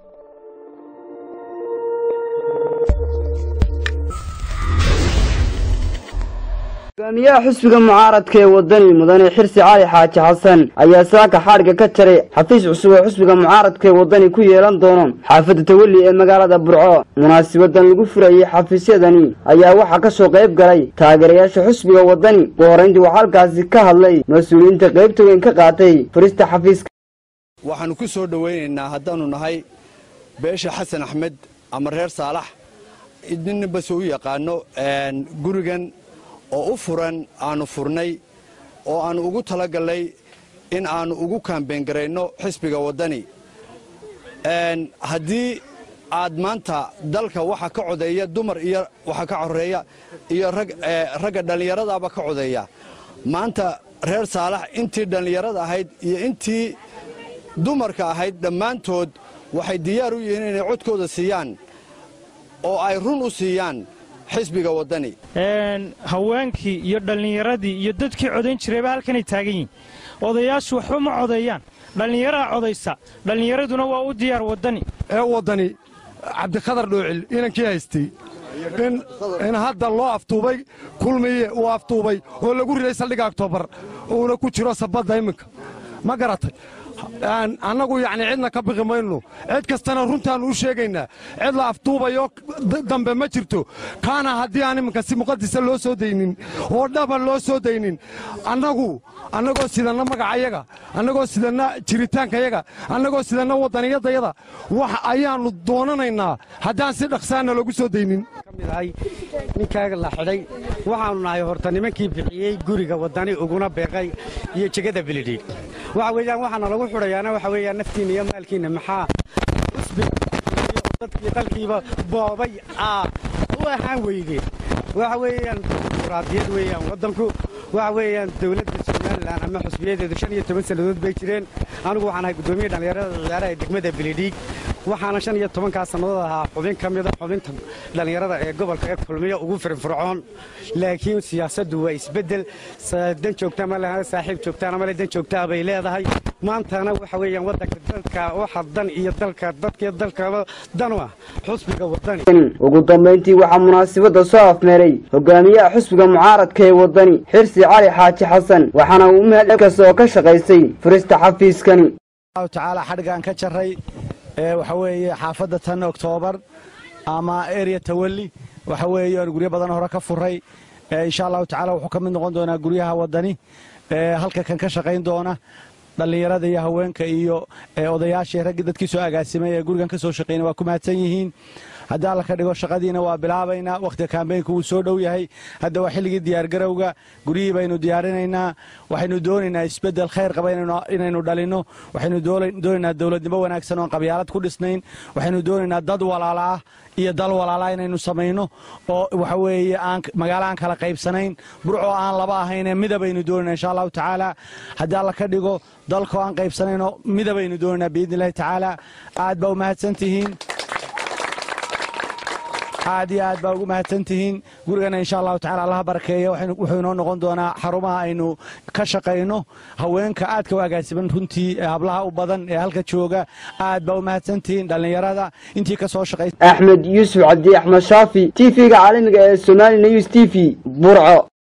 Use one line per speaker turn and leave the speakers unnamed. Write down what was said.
hogaamiyaha xusbiga mucaaradka ee wadani mudane xirsi cali xaaji xasan ayaa saaka xadhigga ka jaray xafiis cusub oo xusbiga mucaaradka ee wadani ku yeelan doono xaafadda tawalli ee magaalada burco munaasibadan lagu furayey xafiisyadani ayaa waxaa ka soo qayb galay taageerayaasha xusbiga wadani ugu horrayntii waxaa halkaasi ka hadlay mas-uuliyiinta qaybta weyn ka qaatay furista xafiiska
waxaannu ku soo dhowaynaynaa haddaannu nahay beesha xasan axmed ama reer saalax ninninbase u yaqaanno gurigan oo u furan aannu furnay oo aannu ugu talagallay in aannu ugu kaambeyngarayno xisbiga waddani haddii aad maanta dalka waxa ka codeeya dumar iyo waxa ka coreeya iyo ragga dhallinyaradaaba ka codeeya maanta reer saalax intii dhallinyarada ahayd iyo intii dumarka ahayd dhammaantood waxay diyaar u yihiin inay codkooda siiyaan oo ay run u siiyaan xisbiga waddani
haweenkii iyo dhallinyaradii iyo dadkii codayn jirayba halkanay taagan yihin odayaashu waxba ma codeeyaan dhallinyaraa codaysa dhallinyaraduna waa u diyaar waddani
ee waddani cabdikhadar dhoocil inankii haystay in hadda loo aftuubay kulmiye uu aftuubay oo lagu riday saldhigga oktoobar uuna ku jiro sabadda iminka ma garatay annagu yacni cidna ka baqi mayno cid kastana runtaannu u sheegaynaa cid la aftuubayo dambe ma jirto kaana haddii aan iminka si muqadisa loo soo daynin oo dhaba loo soo daynin annagu annagoo sidanna magacayaga annagoo sidanna jiritaankayaga annagoo sidanna waddaniyadayada wax ayaannu doonanaynaa haddaan si dhaqsaana loogu soo daynin
ninkaaga la xidhay waxaannu nahay horta nimankii bixiyey guriga waddani uguna beeqay iyo jegada bilidhiig waxa weeyaan waxaana lagu xidhayaana waxa weeyaan naftiinna iyo maalkiinna maxaa usbiga dadkii dalkiiba boobay aa u ahaan weydeen waxa weeyaan dimuquraadiyad weeyaan waddanku waxa weeyaan dawladda somalilan ama xusbiyadeedu shan iyo toban sannadood bay jireen anigu waxaan ahay guddoomiye dhallinyarada ciyaaraha degmada bilidhiig waxaana shan iyo tobankaa sannadood ahaa xubin ka mida xubinta dhallinyarada ee gobolka ee kulmiyo ugu firfircoon laakiin siyaasaddu waa isbeddel dan joogta ma leha saaxiib joogtaana male dan joogtaa bay leedahay maantana waxa weeyaan waddanka dalka waxa dan iyo dalka dadkaiyo dalkaba danu ah xusbiga waddani
ugu dambayntii waxaa munaasibadda soo afmeeray hogaamiyaha xusbiga mucaaradka ee waddani xirsi cali xaaji xasan waxaana uu mahad kasta oo ka shaqaysay furista xafiiskani
tacaala xadhgaan ka jarray waxa weeye xaafadda tan oktoobar ama erea tawalli waxa weeye aan guryo badan hore ka furay insha allahu tacala wuxuu ka mid noqon doonaa guryaha waddani halka kan ka shaqayn doona dhallinyarada iyo haweenka iyo odayaashii raggii dadkii soo agaasimay ee gurigan ka soo shaqeynay waa ku mahadsan yihiin haddii alla ka dhigo shaqadiina waa bilaabaynaa wakhtiga kaambeynka wuu soo dhow yahay hadda waa xilligii diyaargarowga guryihii baynu diyaarinaynaa waxaynu doonaynaa isbeddel khayr qaba inaynu dhalinno waxaynu doonaynaa dowladnimo wanaagsan oon qabyaalad ku dhisnayn waxaynu doonaynaa dad walaala ah iyo dal walaalaa inaynu samayno oo waxa weeye aan magaalo aan kala qaybsanayn burcoo aan laba ahaynee midabaynu doonayna insha allahu tacaala haddii alla ka dhigo dalkoo aan qaybsanayno midabaynu doonaynaa biidni illahi tacaala aad baa u mahadsan tihiin aad iyo aad baa ugu mahadsan tihiin gurigana insha allahu tacala allaha barakeeya wuxuu inoo noqon doonaa xarumaha aynu ka shaqayno haweenka aadka u agaasiban runtii hablaha u badan ee halka jooga aad baa u mahadsan tihiin dhallinyarada intii ka soo shaqaysa
axmed yuusuf cabdi axmed shaafi t v-ga caalamiga ee somali news t v burco